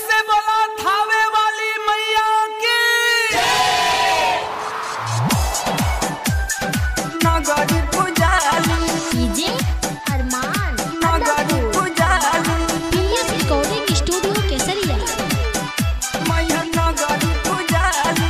से बोला थावे वाली मैया की नगरी पुजाली डीजे अरमान नगरी पुजाली पीएस रिकॉर्डिंग स्टूडियो केसरिया मैया नगरी पुजाली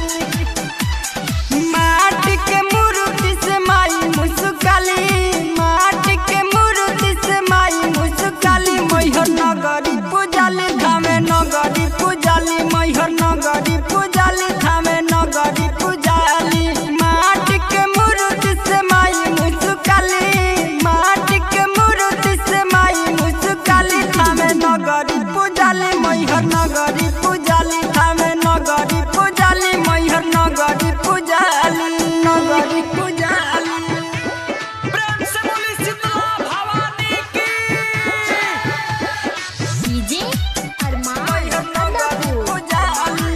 माटी के मूर्ति से माई मुस्काली माटी के मूर्ति से माई मुस्काली मैहर नगरी पुजाली धामे नगरी पुजाली मैहर नगरी पुजाली धामे नगरी पुजाली माटी के मूर्ति से माई मुस्काली माटी के मूर्ति से माई मुस्काली धामे नगरी पुजाली मैहर नगरी पुजाली धामे नगरी पुजाली मैहर नगरी पुजाली नगरी पुजाली प्रेम से बोली शीतला भवानी की डीजे अरमान मैहर नगरी अदापुर पुजाली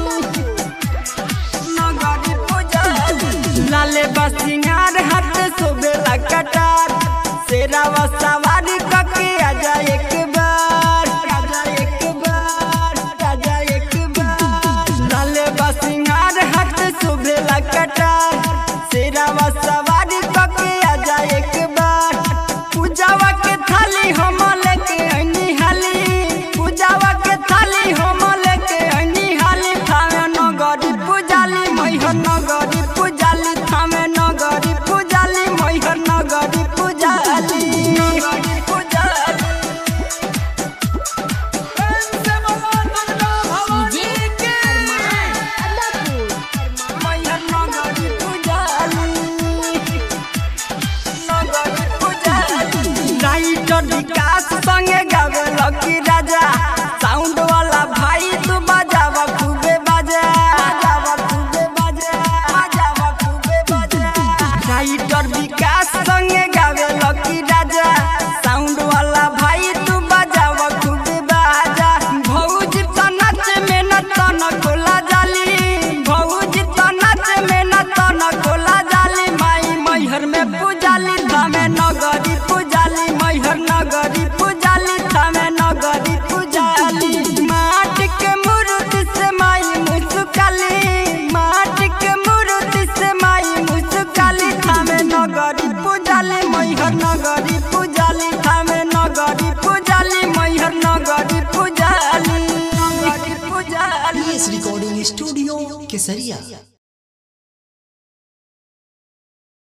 नगरी पुजाली लाले बसिंगार हाथ सोबेला कटार शेरावा सवारी कके आजा एक बार आजा एक बार आजा एक बार लाले बसिंगार हाथ सोबेला कटार शेरावा सवारी कके आजा एक बार पूजावा के थाली हम लेके अनी हाली पूजावा के थाली हम लेके अनी हाली थामे नगरी पूजाली मैहर नगरी पूजाली थामे नगरी पूजाली मैहर नगरी पूजाली नगरी पूजाली प्रेम से बोला दुर्गा भवानी डीजे की अरमान अदापुर मैहर नगरी पूजाली नगरी पूजाली राइटर विकास संगे गावे लकी राजा साउंड वाला भाई तू बजावा खूबे बजा बजावा खूबे बजा बजावा खूबे बजा राइटर विकास संगे गावे लकी राजा साउंड वाला भाई तू बजावा खूबे बजा भौजी त नाच में न तन कोला जाली भौजी त नाच में न तन कोला जाली माई मैहर में पूजाली धामे नगरी पूजाली मैहर नगरी पूजाली धामे नगरी पूजाली माटी के मूर्ति से माई मुस्काली माटी के मूर्ति से माई मुस्काली धामे नगरी पूजाली मैहर नगरी पूजाली धामे नगरी पूजाली मैहर नगरी पूजाली नगरी पूजाली पीएस रिकॉर्डिंग स्टूडियो केसरिया